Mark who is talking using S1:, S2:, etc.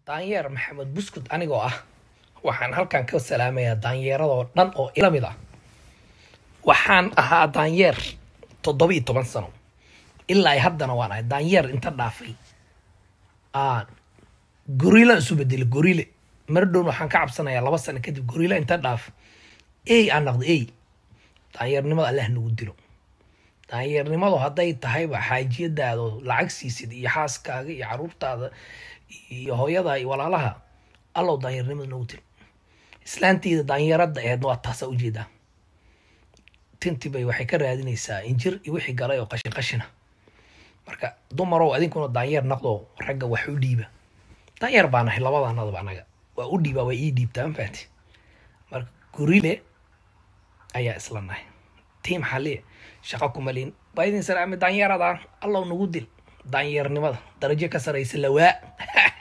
S1: daanyeer maxamed buskud anigoo ah waxaan halkan ka salaamayaa daanyeeradoo dhan oo ila mid ah waxaan ahaa daanyeer toddoba iyo toban sano ilaa haddana waan ahay daanyeer inta dhaafay gorila isu bedelay gorile mardhown waxaan ka cabsanayaa laba sano kadib gorila inta dhaaf ey aan naqdo ey daanyeernimada allah nagu dilo daanyeernimadu hadday tahayba xaajiyadaada lacag siisid iyo xaaskaaga iyo caruurtaada iyo hooyada iyo walaalaha allow daanyeernimada nagu dilo islaanteyda daanyeerada aheedna waa taasaa ujeedaa tintibay waxay ka raadinaysaa injir iyo wixii galay oo qashin qashina marka dumarow adinkuna daanyeer naqdo ragga wax u dhiiba daanyeer baa nahay labadanadaba anaga waa u dhiibaa waa ii dhiibtaa mafaati marka gorile ayaa isla nahay tiim xaliye shaqo kumalin baa idin salaamay daanyeerada allow nagu dil daanyeernimada darajo ka saraysa lawaa